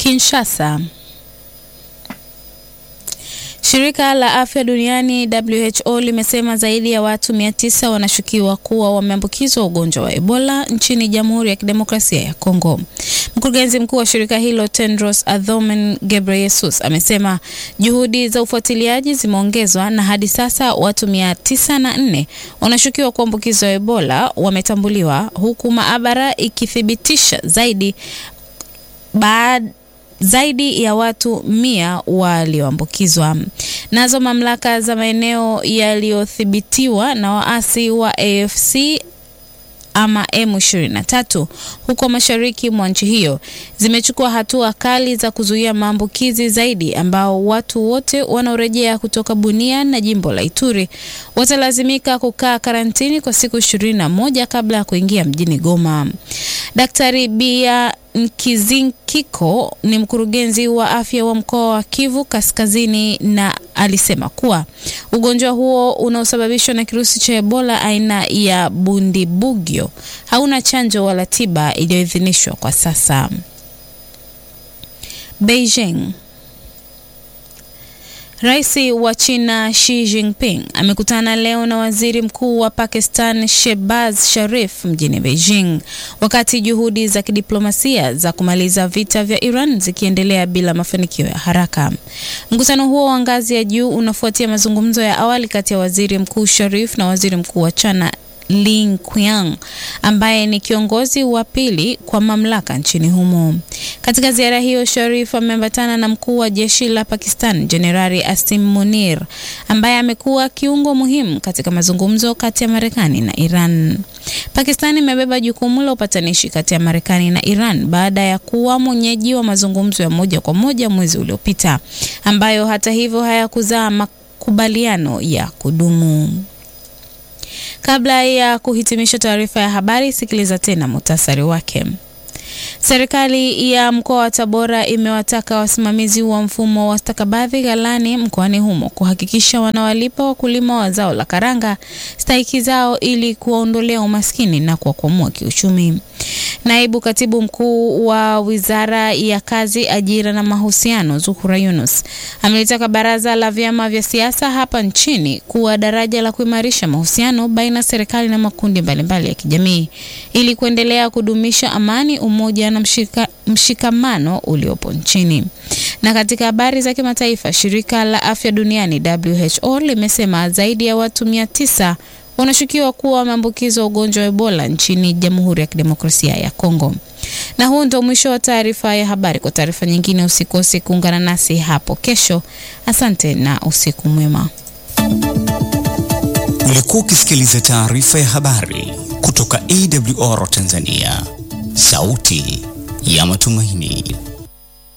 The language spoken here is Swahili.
Kinshasa. Shirika la Afya Duniani WHO limesema zaidi ya watu 900 wanashukiwa kuwa wameambukizwa ugonjwa wa Ebola nchini Jamhuri ya Kidemokrasia ya Kongo. Mkurugenzi mkuu wa shirika hilo Tedros Adhanom Ghebreyesus amesema juhudi za ufuatiliaji zimeongezwa na hadi sasa watu 904 wanashukiwa kuambukizwa Ebola wametambuliwa huku maabara ikithibitisha zaidi baada zaidi ya watu mia walioambukizwa. Nazo mamlaka za maeneo yaliyothibitiwa na waasi wa AFC ama M23 huko mashariki mwa nchi hiyo zimechukua hatua kali za kuzuia maambukizi zaidi, ambao watu wote wanaorejea kutoka Bunia na jimbo la Ituri watalazimika kukaa karantini kwa siku ishirini na moja kabla ya kuingia mjini Goma. Daktari Bia Nkizinkiko ni mkurugenzi wa afya wa mkoa wa Kivu Kaskazini na alisema kuwa ugonjwa huo unaosababishwa na kirusi cha Ebola aina ya Bundibugyo hauna chanjo wala tiba iliyoidhinishwa kwa sasa. Beijing. Rais wa China Xi Jinping amekutana leo na waziri mkuu wa Pakistan Shehbaz Sharif mjini Beijing, wakati juhudi za kidiplomasia za kumaliza vita vya Iran zikiendelea bila mafanikio ya haraka. Mkutano huo wa ngazi ya juu unafuatia mazungumzo ya awali kati ya waziri mkuu Sharif na waziri mkuu wa China Li Qiang ambaye ni kiongozi wa pili kwa mamlaka nchini humo. Katika ziara hiyo, Sharif ameambatana na mkuu wa jeshi la Pakistan Jenerali Asim Munir ambaye amekuwa kiungo muhimu katika mazungumzo kati ya Marekani na Iran. Pakistan imebeba jukumu la upatanishi kati ya Marekani na Iran baada ya kuwa mwenyeji wa mazungumzo ya moja kwa moja mwezi uliopita ambayo hata hivyo hayakuzaa makubaliano ya kudumu. Kabla ya kuhitimisha taarifa ya habari, sikiliza tena muhtasari wake. Serikali ya mkoa wa Tabora imewataka wasimamizi wa mfumo wa stakabadhi ghalani mkoani humo kuhakikisha wanawalipa wakulima wa zao la karanga stahiki zao ili kuwaondolea umaskini na kuwakwamua kiuchumi. Naibu katibu mkuu wa Wizara ya Kazi, Ajira na Mahusiano, Zuhura Yunus amelitaka baraza la vyama vya siasa hapa nchini kuwa daraja la kuimarisha mahusiano baina ya serikali na makundi mbalimbali ya kijamii ili kuendelea kudumisha amani, umoja na mshika, mshikamano uliopo nchini. Na katika habari za kimataifa, shirika la afya duniani WHO limesema zaidi ya watu mia tisa wanashukiwa kuwa wameambukizwa ugonjwa wa Ebola nchini Jamhuri ya Kidemokrasia ya Kongo. Na huu ndio mwisho wa taarifa ya habari. Kwa taarifa nyingine, usikose kuungana nasi hapo kesho. Asante na usiku mwema. Ulikuwa ukisikiliza taarifa ya habari kutoka AWR Tanzania, sauti ya matumaini.